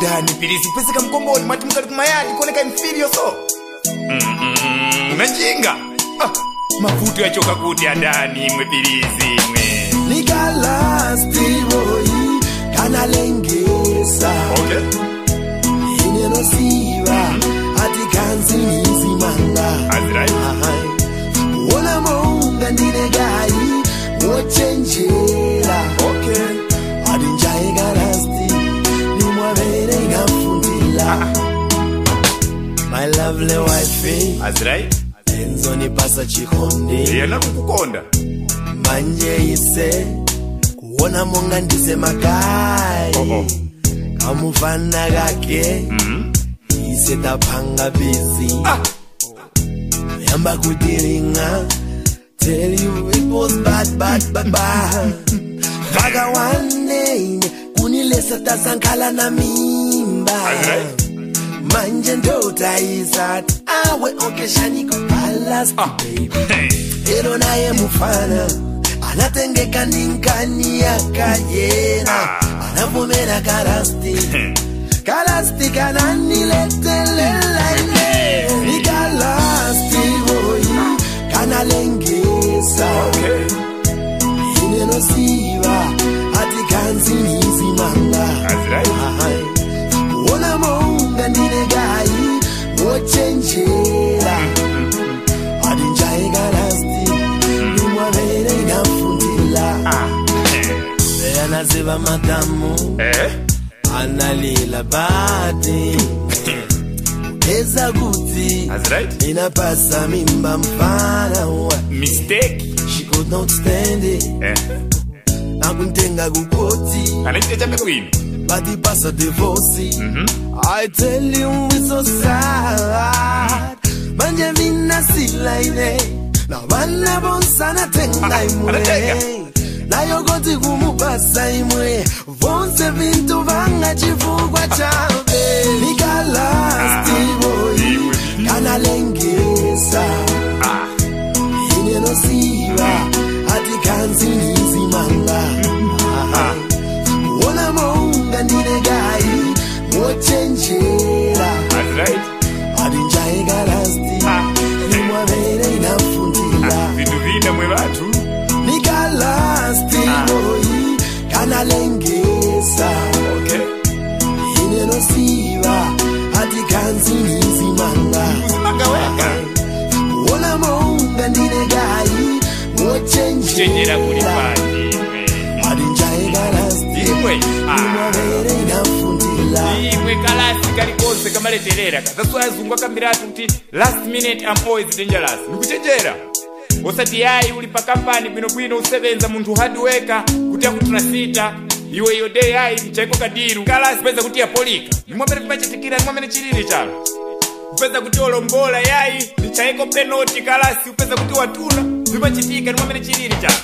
dani pilisi kupezeka mkomboni mwati mkali kumayadi kuoneka inferior so Mm-mm, unajinga ah, mavuto yachoka kuti adani imwe pilisi imwe nikalastivoyi kanalengesa okay inenosiva atikanzinizimanga That's right. wona monga ndinegayi wochenjera okay adinjaekalasti nimwavere inafundila my lovely wife That's right enzonipasa chikonde yena kukukonda manje ise kuona monga ndise makayi Oh, oh. kamufana kake Mhm. ise tapanga bizi Ah. yamba kudiringa tell you it was bad bad bad bad mpaka one day kunilesa tasankhala na mimba Alright. manje ndotaisati awe okeshaniko balasti Ah. baby Hey. ero naye mufana anatengeka ninkani yakayena Ah. anavumera kalasti kalasti kananiletelelaine nikalasti boyi kanalengesa Okay. inenosiva ati kanzinizimanga That's right. wona monga ndinegayi wochenjera adinjaekalasti nimwavere inafundila Ah. eyanaziva madamu Eh? analila bati eza kuti That's right. inapasa mimba mfana wa Mistake. she could not stand it Eh. akuntenga kukoti Anaita chape kwini. batipasa divosi Mhm. I tell you it's so sad manje mina silaine na vana bonsana tenga Ah, imwe anatenga. nayo koti kumupasa imwe vonse vintu vanga chifukwa chabe nikalastiboyi Imwe. kanalengesa Ah. inenosiva ati kanzinizimanga Ah. wona monga ndinegayi wochenjera That's right. adinjaekalasti Ah. nimwavere inafundila Vintu vina mwe vatu. nikalasti boyi kanalengesa Okay. inenosiva ati kanzinizimanga Uzimanga weka. wona monga ndinegayi Chenjera kuli wochenjera pati imwe. adinjaekalasti Imwe. Ah. nimwavere inafundila imwe kalasi kalikonse kamaleterera kazaswaya azungu akambiratu kuti last minute am always dangerous nikuchenjera osati yayi uli pa kampani bwinobwino usebenza munthu hadiweka kuti akutuna sita iwe iyo day yayi mchaiko kadiru kalasi peza kuti yapolika nimwamene vimachitikira nimwamene chilili chalo upeza kuti olombola yayi nichaiko penoti kalasi upeza kuti watuna vimachitika nimwamene chilili chalo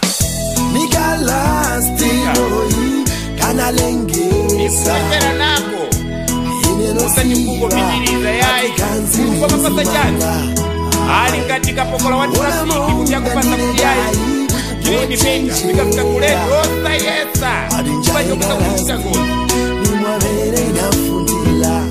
nikalasti boyi kanalengesa ikuchenjera nako usati kukopitiriza yayi mulungu amapasa chani ali ngati kapokola wa trafiki kuti akupasa kuti yayi girini pita vikafika kuletu osayesa chipachokesa kuchita ngoni nimwavere inafundila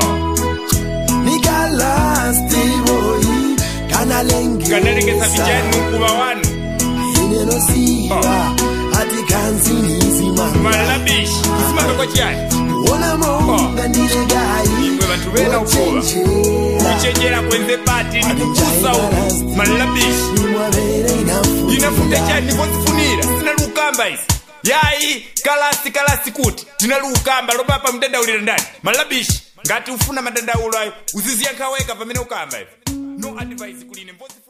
nikalastiboyi kanalengesa kanalengesa vijani ukuva wanu inenosiva ati kanzinizimanga malabishi kusimangako chiyani wona monga ndinegayi imwe vanthu vena ukuva wochenjera kuchenjera kwenze pati nikukusa uku malabishi nimwavere inafute inafundila chani ndikonzifunira sina lukamba isi yayi kalasi kalasi kuti ndina lukamba lopapa mdandaulira ndani malabishi ngati ufuna madandaulo ayo uziziyankhaweka pamene ukamba ivi no advice kuline mbozi